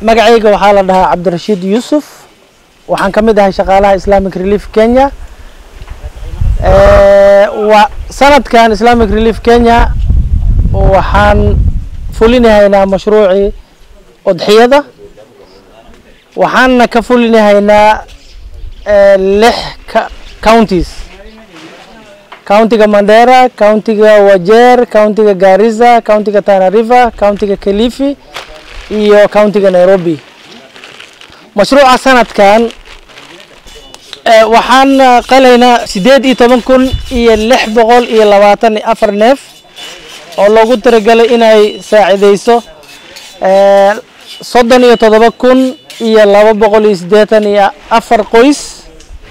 magacayga waxaa la dhahaa cabdirashiid yuusuf waxaan ka mid ahay shaqaalaha islamic relief kenya wa sanadkan islamic relief kenya waxaan fulinahaynaa mashruucii udxiyada waxaana ka fulinahaynaa lix counties countiga mandera countiga wajeer countiga garissa countiga tana river countiga kilifi iyo countiga nairobi mashruuca sanadkan waxaan qalaynaa sideed iyo toban kun iyo lix boqol iyo labaatan iyo afar neef oo loogu talagalay inay saacideyso soddon iyo toddoba kun iyo laba boqol iyo siddeetan iyo afar qoys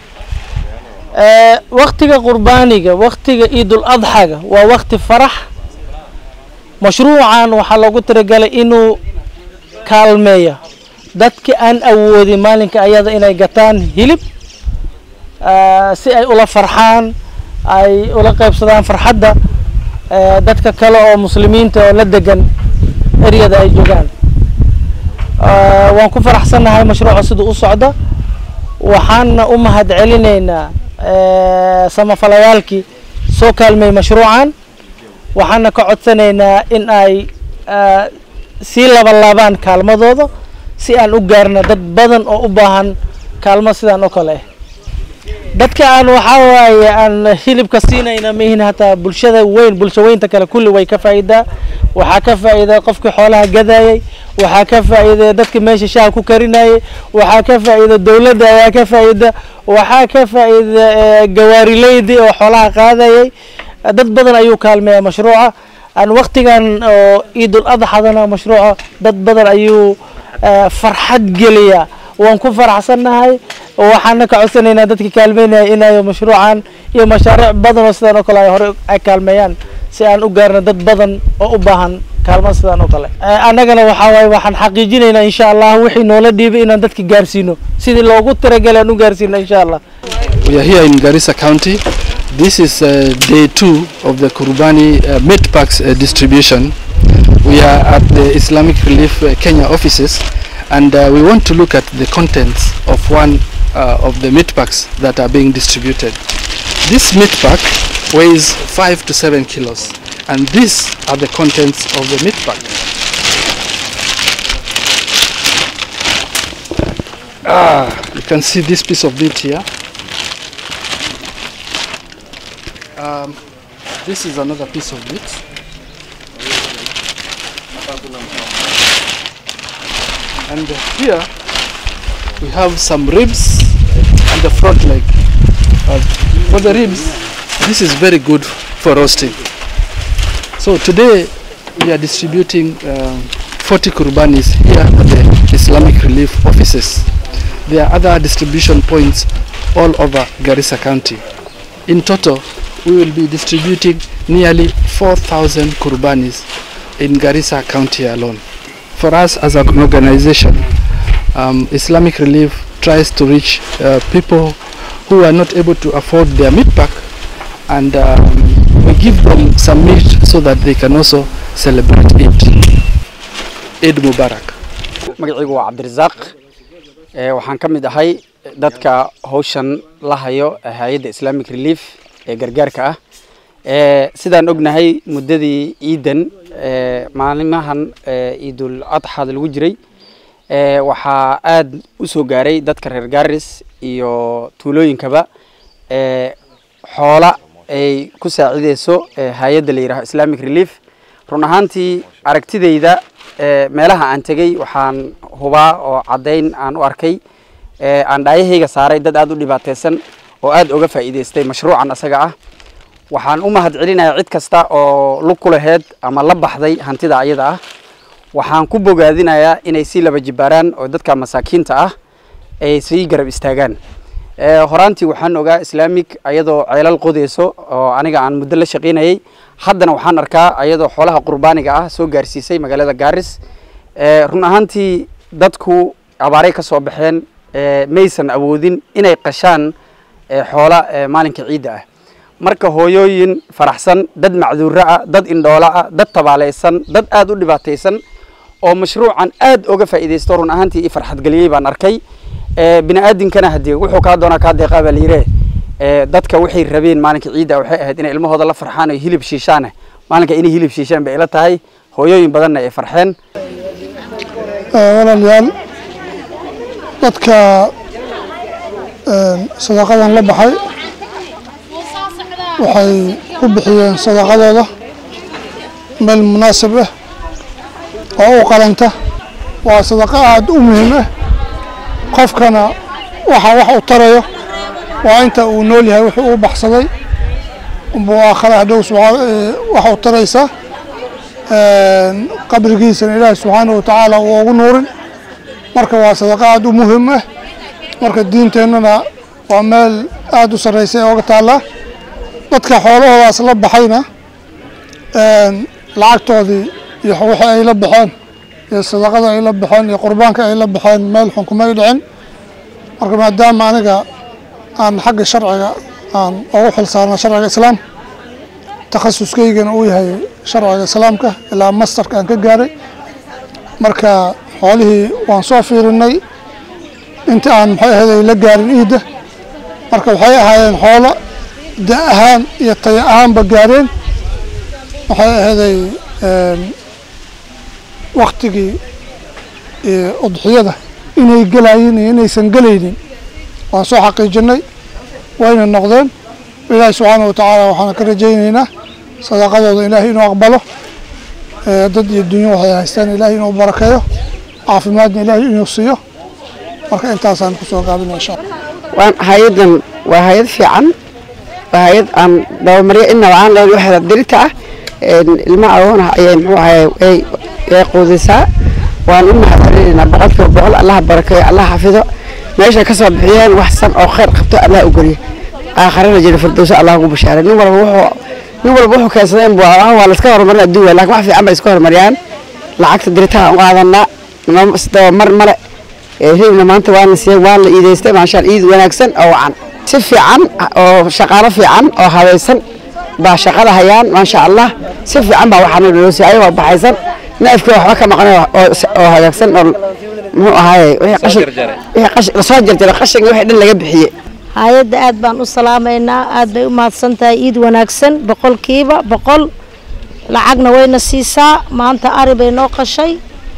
waktiga qurbaaniga waktiga ciidul adxaga waa wakti farax mashruucan waxaa loogu talagalay inuu kaalmeeyo dadka aan awoodin maalinka ayada inay gataan hilib si ay ula farxaan ay ula qaybsadaan farxadda dadka kale oo muslimiinta oo la degan eryada ay joogaan waan ku faraxsannahay mashruuca siduu u socdo waxaana u mahad celinaynaa samafalayaalkii soo kaalmeeyey mashruucan waxaana ka codsanaynaa in ay sii labalaabaan kaalmadooda si aan u gaarno dad badan oo u baahan kaalmo sidaan oo kale ah dadka aan waxaa waaye aan hilibka siinayna mihin hataa bulshada weyn bulsho weynta kale kulli way ka faa'iidaa waxaa ka faa'iida qofkii xoolaha gadayay waxaa ka faa'iida dadka meesha shaha ku karinayay waxaa ka faa'iida dowladda ayaa ka faa'iida waxaa ka faa'iida gawaarileydii oo xoolaha qaadayay dad badan ayuu kaalmeeyaa mashruuca aan waktigan oo ciidul adxadana mashruuca dad badan ayuu farxad geliyaa waan ku faraxsannahay waxaana ka codsanaynaa dadka kaalmeynaya inay mashruucan iyo mashaariic badan oo sidaan oo kale ay hore ay kaalmeeyaan si aan u gaarno dad badan oo u baahan kaalmo sidaan oo kale annagana waxaa waaye waxaan xaqiijinaynaa insha allah wixii noola dhiibay inaan dadka gaarsiino sidii loogu talagalay aan u gaarsiino insha allah We are here in Garissa County. This is uh, day two of the Kurbani uh, meat packs uh, distribution. We are at the Islamic Relief uh, Kenya offices and uh, we want to look at the contents of one uh, of the meat packs that are being distributed. This meat pack weighs 5 to 7 kilos and these are the contents of the meat pack. Ah, you can see this piece of meat here. Um, this is another piece of meat. And here we have some ribs and the front leg. Uh, for the ribs, this is very good for roasting. So today we are distributing um, 40 kurbanis here at the Islamic Relief offices. There are other distribution points all over Garissa County. In total, we will be distributing nearly 4,000 kurbanis in Garissa County alone. For us as an organization, um, Islamic Relief tries to reach uh, people who are not able to afford their meat pack and um, we give them some meat so that they can also celebrate Eid. Eid Mubarak. magacaygu waa cabdirasaaq waxaan ka mid ahay dadka hawshan la hayo hay-adda islamic relief ee gargaarka ah sidaan ognahay muddadii ciidan maalimahan ciidul adxaada lagu jiray waxaa aada u soo gaaray dadka reer gaaris iyo tuulooyinkaba xoola ay ku saacideyso hay-adda la yidhaho islamic relief run ahaantii aragtidayda meelaha aan tegey waxaan hubaa oo caddayn aan u arkay aan dhaayahayga saaray dad aada u dhibaateysan oo aada uga faa'iideystay mashruucan asaga ah waxaan u mahad celinayaa cid kasta oo lug ku laheyd ama la baxday hantida ayada ah waxaan ku bogaadinayaa inay sii laba jibaaraan oo dadka masaakiinta ah ay sii garab istaagaan horaantii waxaan ogaa islaamic ayadoo ceelal qodeyso oo aniga aan muddo la shaqaynayay haddana waxaan arkaa ayadoo xoolaha qurbaaniga ah soo gaarsiisay magaalada gaaris run ahaantii dadku abaaray ka soo baxeen maysan awoodin inay qashaan xoola maalinka ciidda ah marka hooyooyin faraxsan dad macduuro ah dad indhoolo ah dad tabaaleysan dad aada u dhibaataysan oo mashruucan aad oga faa'iidaysto run ahaantii i farxad geliyey baan arkay bini aadinkana haddii wuxuu kaa doonaa kaa deeqaa baa layidhi dadka waxay rabeen maalinka ciidda waxay ahayd inay ilmahooda la farxaan oo hilib shiishaane maalinka inay hilib shiishaan bay ila tahay hooyooyin badanna ay farxeen walaalayaal dadka sadaqadan la baxay waxay ku bixiyeen sadaqadooda meel munaasib ah oo u qalanta waa sadaqo aada u muhiim ah qofkana waxa wax u tarayo waa inta uu nool yahay wuxuu u baxsaday buu aakhara hadhow wax u taraysaa qabrigiisana ilaahi subxaanahu watacaala uu ugu nuurin marka waa sadaqo aada u muhiim ah marka diinteennana waa meel aada u sarraysa ee oga taallaa dadka xoolahoodaas la baxayna lacagtoodii iyo wixii ay la baxeen iyo sadaqada ay la baxeen iyo qurbaanka ay la baxeen meel xun kumay dhicin marka maadaama aniga aan xagga sharciga aan ugu xil saarna sharciga islaam takhasuskaygana uu yahay sharciga islaamka ilaa masterka aan ka gaaray marka xoolihii waan soo fiirinay inta aan maxay ahayd ay la gaarin iidda marka waxay ahaayeen xoolo da ahaan iyo taya ahaanba gaareen waxay ahayday waktigii udxiyada inay gelayiin iyo inaysan gelaynin waan soo xaqiijinay wayna noqdeen ilaahi subxaana wa tacaala waxaana ka rajaynaynaa sadaqadooda ilaahay inuu aqbalo dad iyo dunyo waxay haystaan ilaahay inuu barakeeyo caafimaadna ilaahay inuu siiyo marka intaasaan kusoo gaabina insha alla waan hay-adan waa hay-ad fiican waa hay-ad aan dabamaryo inaba aan lahayn waxeeda dirita ah ilma agoona ayay muxuu ahay ay ay quudisaa waan u mahadcelinaynaa boqolkiiba boqol allaha barakeeyo allaha xafido meesha ka soo bixiyeen wax san oo khayr qabto allaha u geliyo aakharana jira firdowso allah ugu bashaaray nin walba wuxuu nin walba wuxuu keensaday in waa waa la iska horumarin adduun waay laakiin wax fiican bay iska horumariyaan lacagta diritaha u qaadanaa dabamar male hilibna maanta waana siiyey waa la iidaystay maashaan iid wanaagsan oo wacan si fiican oo shaqaalo fiican oo habaysan baa shaqada hayaan maasha allah si fiican baa waxaana loo siiyay ayagoo baxaysan neefka waxba ka maqnay oo hagaagsan oo muxuu ahaaye wixii qashin wixii qashin lasoo jarjaray qashinka wixii dhan laga bixiyey hay-adda aad baan u salaamaynaa aad bay u mahadsan tahay iid wanaagsan boqolkiiba boqol lacagna wayna siisaa maanta ari bay noo qashay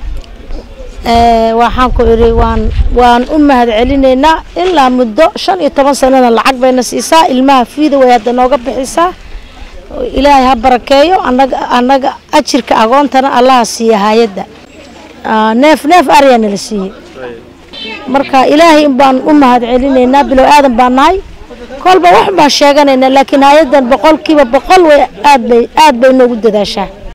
waxaan ku idhi waan waan u mahad celinaynaa ilaa muddo shan iyo toban sanana lacag bayna siisaa ilmaha fiida way hadda nooga bixisaa ilaahay ha barakeeyo anaga annaga ajirka agoontana allaha siiya hay-adda neef neef ariyaa nala siiyey marka ilaahay baan u mahad celinaynaa bilow aadan baan nahay kolba wax baan sheeganaynaa laakiin hay-addan boqolkiiba boqol way aad bay aad bay noogu dadaashaa